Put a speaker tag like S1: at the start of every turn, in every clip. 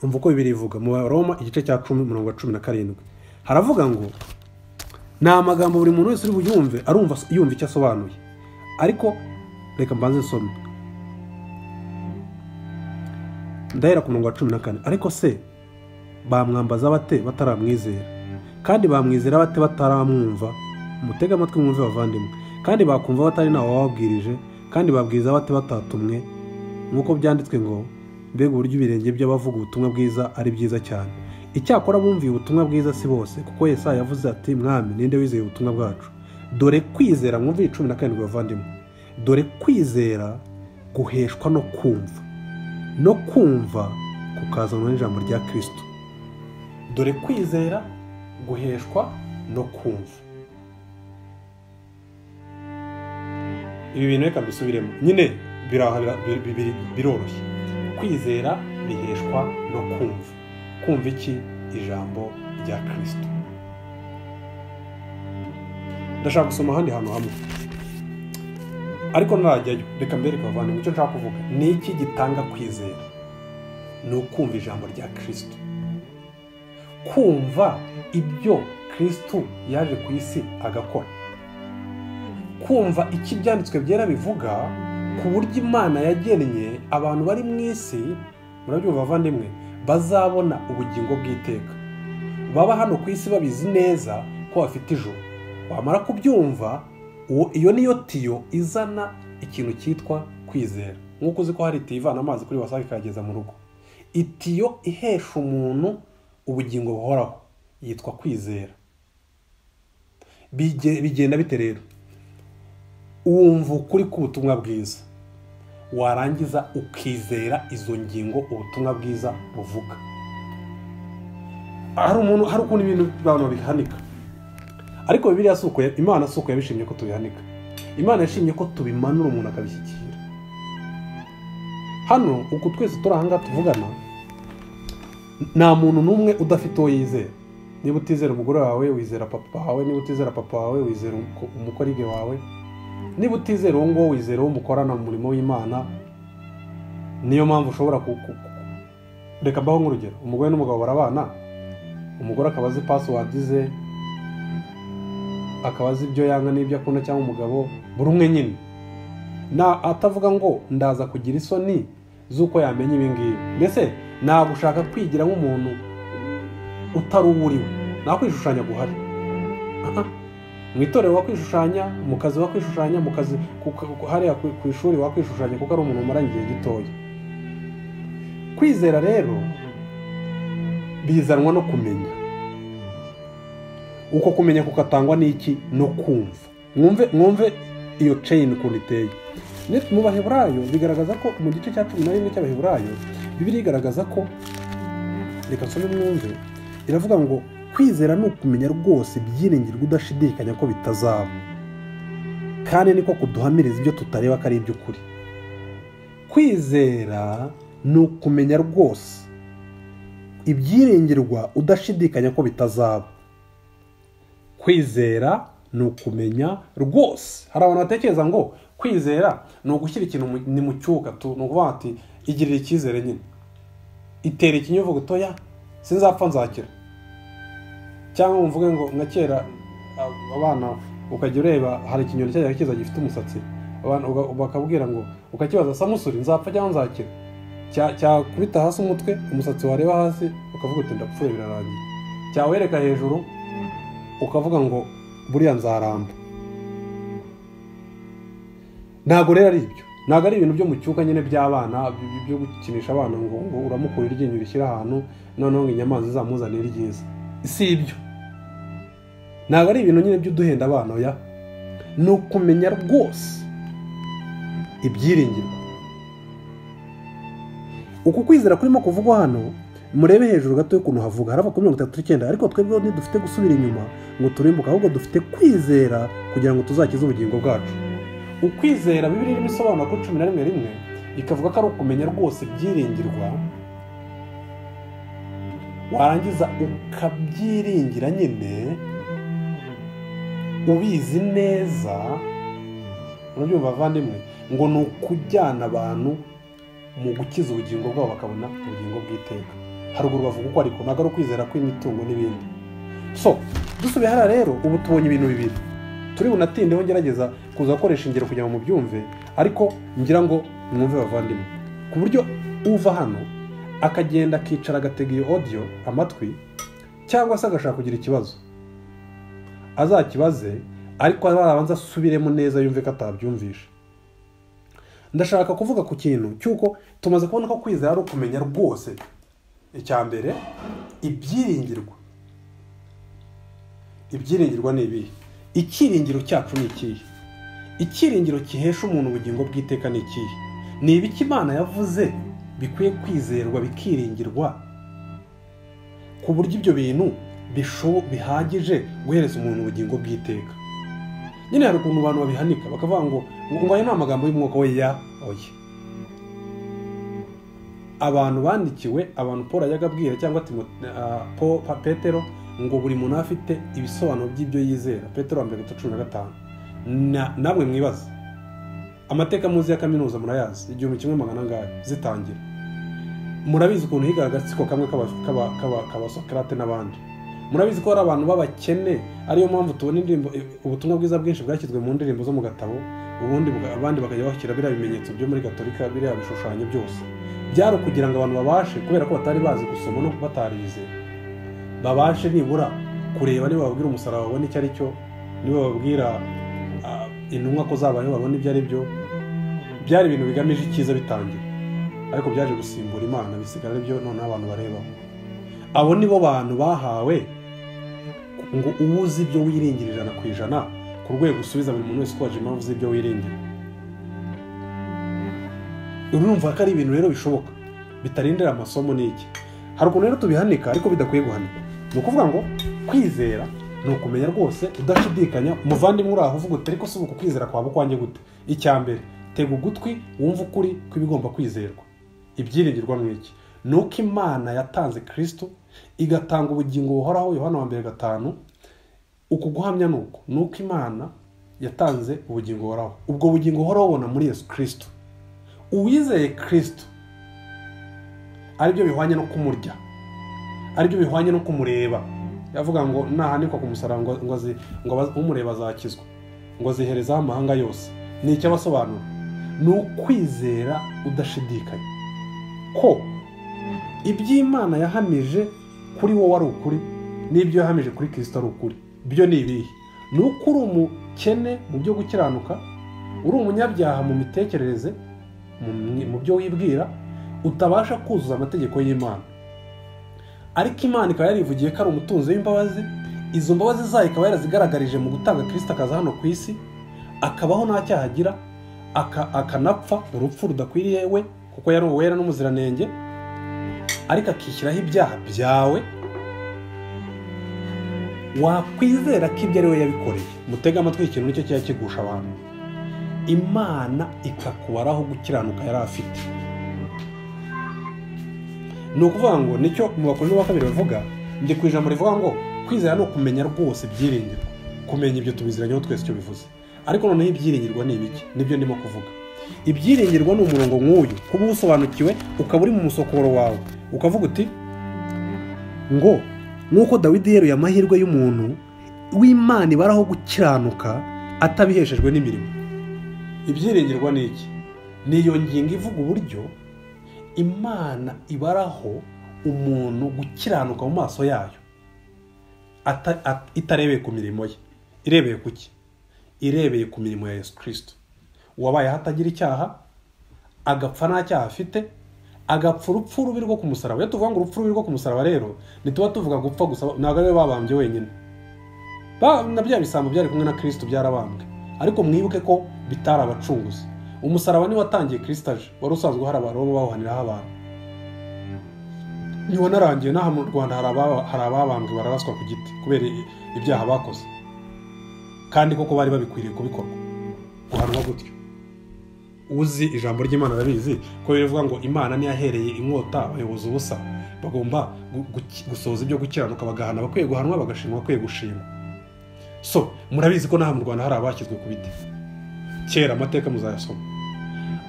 S1: umva uko bibiri bivuga mu baroma igice cya cumi umurongo wa cumi na karindwi haravuga ngo ni amagambo buri muntu wese uri buyumve arumva yumva icyo asobanuye ariko reka mbanze nsome ndahera ku murongo wa cumi na kane ariko se bamwambaza bate bataramwizera kandi bamwizera bate bataramwumva mutege amatwi mwumve bavandimwe kandi bakumva batari ntawe wababwirije kandi babwiza bate batatumwe nk'uko byanditswe ngo mbega uburyo ibirenge by'abavuga ubutumwa bwiza ari byiza cyane icyakora bumviye ubutumwa bwiza si bose kuko Yesaya yavuze ati mwami ninde wizeye ubutumwa bwacu dore kwizera mwumve cumi na karindwi bavandimwe dore kwizera guheshwa no kumva no kumva kukazanwa n'ijambo rya kirisito dore kwizera guheshwa no kumva ibi bintu reka mbisubiremo nyine biroroshye kwizera biheshwa no kumva kumva iki ijambo rya kirisito ndashaka gusoma ahandi hantu hamwe ariko ntarajyayo reka mbereke abavandimwe icyo nshaka kuvuga ni iki gitanga kwizera ni ukumva ijambo rya kirisito kumva ibyo kirisito yaje ku isi agakora kumva icyo ibyanditswe byera bivuga ku buryo imana yagennye abantu bari mu isi murabyumva bavandimwe bazabona ubugingo bw'iteka baba hano ku isi babizi neza ko bafite ijoro wamara kubyumva iyo niyo tiyo izana ikintu cyitwa kwizera nk'uko uzi ko hari itiyo ivana amazi kuri wasake ikayageza mu rugo itiyo ihesha umuntu ubugingo buhoraho yitwa kwizera bigenda bite rero wumva ukuri k'ubutumwa bwiza warangiza ukizera izo ngingo ubutumwa bwiza buvuga hari umuntu hari ukuntu ibintu abantu babihanika ariko bibiriya si uko imana si uko yabishimye ko tubihanika imana yashimye ko tubimanura umuntu akabishyikira hano uku twese turi ahangaha tuvugana nta muntu n'umwe udafite uwo yizera niba utizera umugore wawe wizera papa wawe niba utizera papa wawe wizera umukorige wawe niba utizera uwo nguwo wizera uwo mukorana mu murimo w'imana niyo mpamvu ushobora reka mbaho nk'urugero umugore n'umugabo barabana umugore akaba azi pasiwadi ze akaba azi ibyo yanga n'ibyo akunda cyangwa umugabo buri umwe nyine atavuga ngo ndaza kugira isoni z'uko yamenya ibi ngibi mbese ntabwo ushaka kwigira nk'umuntu utari uwo uri we nta kwishushanya guhari mu itorero wakwishushanya mu kazi wakwishushanya mu kazi hariya ku ishuri wakwishushanya kuko ari umuntu umaranye igihe gitoya kwizera rero bizanwa no kumenya uko kumenya kukatangwa n'iki no kumva mwumve mwumve iyo ceyini ukuntu iteye mu baheburayo bigaragaza ko mu gice cya cumi na rimwe cy'abaheburayo bibiri igaragaza ko reka nsome mwumve iravuga ngo kwizera ni ukumenya rwose ibyiringirwa udashidikanya ko bitazaba kandi niko kuduhamiriza ibyo tutareba ko ari iby'ukuri kwizera ni ukumenya rwose ibyiringirwa udashidikanya ko bitazaba kwizera ni ukumenya rwose hari abantu batekereza ngo kwizera ni ugushyira ikintu ni mu cyuka ni ukuvuga ati igirira icyizere nyine itera ikinyuvu gutoya sinzapfa nzakira cyangwa mvuge ngo nka kera abana ukajya ureba hari ikinyoni cyajya kiza gifite umusatsi abantu bakabwira ngo ukakibaza samusuri nzapfa cyangwa nzakira cyakubita hasi umutwe umusatsi wareba hasi ukavuga uti ndapfuye birarangiye cyawereka hejuru ukavuga ngo buriya nzaramba ntabwo rero ari ibyo ntabwo ari ibintu byo mu cyuka nyine by'abana byo gukinisha abana ngo uramukura iryinyo rishyira ahantu noneho inyamaswa izamuzanira ryiza si ibyo ntabwo ari ibintu nyine by'uduhenda abana ya ni ukumenya rwose ibyiringirwa uku kwizera kurimo kuvugwa hano murebe hejuru gato y'ukuntu havuga harava kuri mirongo itatu n'icyenda ariko twebwe ntidufite gusubira inyuma ngo turimbuke ahubwo dufite kwizera kugira ngo tuzakize ubugingo bwacu ukwizera bibiri irimo isobanura kuri cumi na rimwe rimwe ikavuga ko ari ukumenya rwose ibyiringirwa warangiza ukabyiringira nyine ubizi neza urabyumva bavandimwe ngo ni ukujyana abantu mu gukiza ubugingo bwabo bakabona ubugingo bw'iteka haruguru bavuga uko ariko ntabwo ari ukwizera kw'imitungo n'ibindi so dusubiye hariya rero ubu tubonye ibintu bibiri turi bunatindeho ngerageza kuza gukoresha ingero kugira ngo mubyumve ariko ngira ngo mwumve bavandimwe ku buryo uva hano akagenda akicara agatega iyo odiyo amatwi cyangwa se agashaka kugira ikibazo azakibaze ariko arabanza asubiremo neza yumve ko atabyumvisha ndashaka kuvuga ku kintu cy'uko tumaze kubona ko kwizera ari ukumenya rwose icya mbere ibyiringirwa ibyiringirwa ni ibihe icyiringiro cyacu ni ikihe icyiringiro gihesha umuntu ubugingo bw'iteka ni ikihe ni ibiki imana yavuze bikwiye kwizerwa bikiringirwa ku buryo ibyo bintu bihagije guhereza umuntu ubugingo bw'iteka nyine hari ukuntu abantu babihanika bakavuga ngo ngo ayo ni amagambo y'umwuka we ya oya abantu bandikiwe abantu paul yajyaga abwira cyangwa petero ngo buri muntu aba afite ibisobanuro by'ibyo yizera petero wa mbere cumi na gatanu namwe mwibaza amateka muzi ya kaminuza murayazi igihumbi kimwe magana angahe zitangira murabizi ukuntu higa agatsiko kamwe k'abasokarate n'abandi murabizi ko hari abantu b'abakene ariyo mpamvu tubona indirimbo ubutumwa bwiza bwinshi bwashyizwe mu ndirimbo zo mu gatabo ubundi abandi bakajya bashyira biriya bimenyetso byo muri gatolika biriya bishushanyo byose byari ukugira ngo abantu babashe kubera ko batari bazi gusoma no batarize babashe nibura kureba niba bababwira umusaraba babona icyo ari cyo niba bababwira intumwa ko zabayeho babona ibyo ari byo byari ibintu bigamije icyiza bitangira ariko byaje gusimbura imana bisigara byo noneho abantu barebaho abo ni bo bantu bahawe ngo uba uzi ibyo wiringira ijana ku ijana ku rwego usubiza buri muntu wese uko waje impamvu z'ibyo wiringira urumva ko ari ibintu rero bishoboka bitarindira amasomo ni iki hari ukuntu rero tubihanika ariko bidakwiye guhanika ni ukuvuga ngo kwizera ni ukumenya rwose udashidikanya umuvandimwe uri aho uvuga uti ariko si uku kwizera kwawe ukwanjye gute icya mbere tega ugutwi wumve ukuri kw'ibigomba kwizerwa ibyiringirwa mu iki ni uko imana yatanze kirisito igatanga ubugingo buhoraho yohana wa mbere gatanu uku guhamya ni uku ni uko imana yatanze ubugingo buhoraho ubwo bugingo buhoraho ubona muri yesu kirisito uwizeye kirisito aribyo bihwanye no kumurya aribyo bihwanye no kumureba yavuga ngo nahanikwa ku musaraba ngo umureba azakizwa ngo aziherezaho amahanga yose ni icyo abasobanura ni ukwizera udashidikanya ko iby'imana yahamije kuri wowe ari ukuri n'ibyo yahamije kuri kirisita ari ukuri byo ni ibihe ni uko uri umukene mu byo gukiranuka uri umunyabyaha mu mitekerereze mu byo wibwira utabasha kuzuza amategeko y'imana ariko imana ikaba yarivugiye ko ari umutunzi w'imbabazi izo mbabazi zayo ikaba yarazigaragarije mu gutanga kirisita akaza hano ku isi akabaho nta cyaha agira akanapfa urupfu rudakwiriye we kuko yari uwera n'umuziranenge ariko akishyiraho ibyaha byawe wakwizera ko ibyo ari we yabikoreye mutega amatwi ikintu nicyo kiba kigusha abantu imana ikakubaraho gukiranuka yari afite ni ukuvuga ngo nicyo mu bakunzi ba kabiri bavuga ndi ku ijambo rivuga ngo kwizera ni ukumenya rwose ibyiringirwa kumenya ibyo tubiziranyeho twese icyo bivuze ariko noneho ibyiringirwa ni ibiki nibyo ndimo kuvuga ibyiringirwa ni umurongo nk'uyu kuba usobanukiwe ukaba uri mu musokoro wawe ukavuga uti ngo nk'uko dawidi yeruye amahirwe y'umuntu w'imana ibaraho gukiranuka atabiheshejwe n'imirimo ibyiringirwa ni iki ni iyo ngingo ivuga uburyo imana ibaraho umuntu gukiranuka mu maso yayo itarebeye ku mirimo ye irebeye ku ki irebeye ku mirimo ya yesu kirisito uwabayeho atagira icyaha agapfa nta cyaha afite agapfa urupfu rubi rwo ku musaraba iyo tuvuga ngo urupfu rubi rwo ku musaraba rero ntituba tuvuga gupfa gusa ntabwo ariwe babambye wenyine na bya bisambo byari kumwe na kirisito byarabambwe ariko mwibuke ko bitari abacunguzi umusaraba niwo watangiye kirisitaje wari usanzwe hari abantu bawuhaniraho abantu niwo narangiye n'aha mu rwanda hari ababambwe bararaswa ku giti kubera ibyaha bakoze kandi koko bari babikwiriye kubikorwa guhanwa gutyo uzi ijambo ry'imana arabizi ko bivuga ngo imana ntiyahereye inkota abayobozi ubusa bagomba gusohoza ibyo gukiranuka bagahana abakwiye guhanwa bagashimwa abakwiye gushima so murabizi ko n'aha mu rwanda hari abashyizwe ku biti kera amateka muzayasoma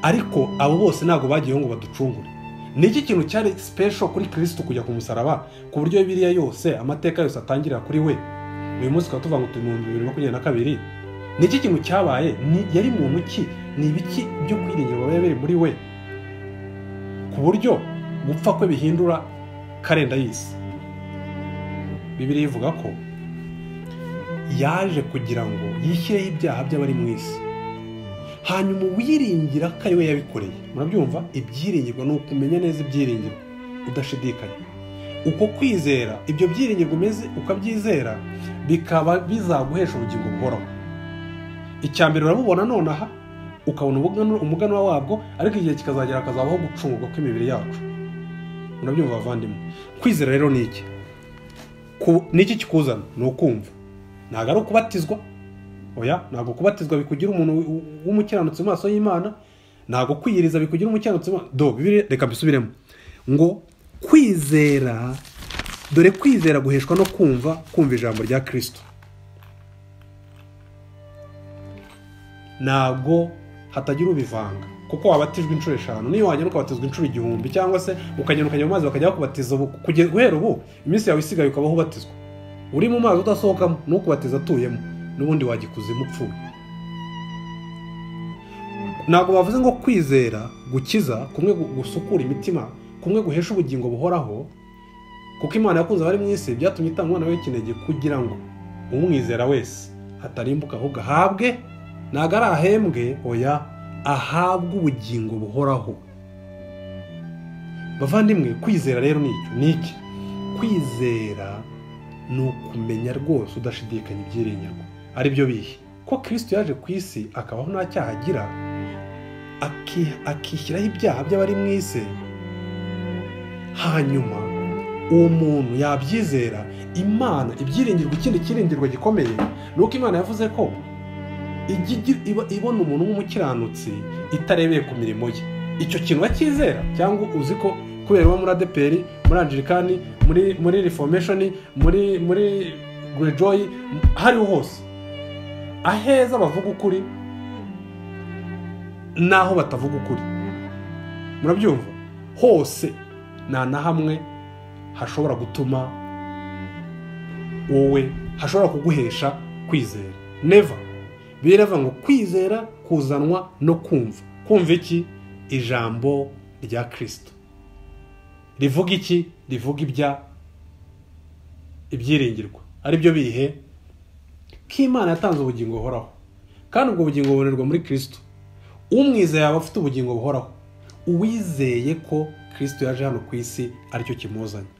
S1: ariko abo bose ntabwo bagiyeho ngo baducungure ni iki kintu cyari sipesho kuri kirisitu kujya ku musaraba ku buryo biriya yose amateka yose atangirira kuri we uyu munsi tukaba tuvuga ngo turi mu bibiri makumyabiri na kabiri ni iki kintu cyabaye Ni- yari muntu ki ni ibiki byo kwiringira biba biri muri we ku buryo gupfa kwe bihindura karenda y'isi bibiri ivuga ko yaje kugira ngo yishyireho ibyaha by'abari mu isi hanyuma uwiringira ko ari we yabikoreye murabyumva ibyiringirwa ni ukumenya neza ibyiringirwa udashidikanya uko kwizera ibyo byiringirwa umeze ukabyizera bikaba bizaguhesha ubugingo buhoraho icya mbere urabubona nonaha ukabona umuganura- umuganura wabwo ariko igihe kikazagera hakazabaho gucungurwa kw'imibiri yacu murabyumva bavandimwe kwizera rero ni iki Ku- ni iki kikuzana ni ukumva ntabwo ari ukubatizwa oya ntabwo kubatizwa bikugira umuntu w- w- w'umukiranutsi mu maso y'imana ntabwo kwiyiriza bikugira umukiranutsi mu ma- do Bibiliya- reka mbisubiremo ngo kwizera dore kwizera guheshwa no kumva kumva ijambo rya kirisito ntabwo hatagira ubivanga kuko wabatijwe inshuro eshanu niyo wagenda ukabatizwa inshuro igihumbi cyangwa se ukagenda ukajya mu mazi bakajya bakubatiza ubu kugeza guhera ubu iminsi yawe isigaye ukabaho ubatizwa uri mu mazi udasohokamo n'ukubatiza atuyemo n'ubundi wagikuzimu upfuye ntabwo bavuze ngo kwizera gukiza kumwe gu- gusukura imitima kumwe guhesha ubugingo buhoraho kuko imana yakunze abari mu isi byatumye itanga umwana w'ikinege kugira ngo umwizera wese hatarimbuka ahubwo ahabwe ntabwo ari ahembwe oya ahabwe ubugingo buhoraho bavandimwe kwizera rero ni iki ni iki kwizera ni ukumenya rwose udashidikanya ibyiringirwa ari byo bihe ko kirisito yaje ku isi akabaho nta cyaha agira aki- akishyiraho ibyaha by'abari mu isi hanyuma uwo muntu yabyizera imana ibyiringirwa ikindi cyiringirwa gikomeye ni uko imana yavuze ko ijya igi- iba- ibona umuntu w'umukiranutsi itarebeye ku mirimo ye icyo kintu bakizera cyangwa uzi ko kubera uba muri adeperi muri angilikani muri muri reformation muri muri grejoy hariho hose aheza bavuga ukuri n'aho batavuga ukuri murabyumva hose nta na hamwe hashobora gutuma wowe hashobora kuguhesha kwizera neva biravuga ngo kwizera kuzanwa no kumva kumva iki ijambo rya kirisito rivuga iki rivuga ibya ibyiringirwa ari byo bihe ko imana yatanze ubugingo buhoraho kandi ubwo bugingo bubonerwa muri kirisito umwizeye yaba afite ubugingo buhoraho uwizeye ko kirisito yaje hano ku isi aricyo kimuzanye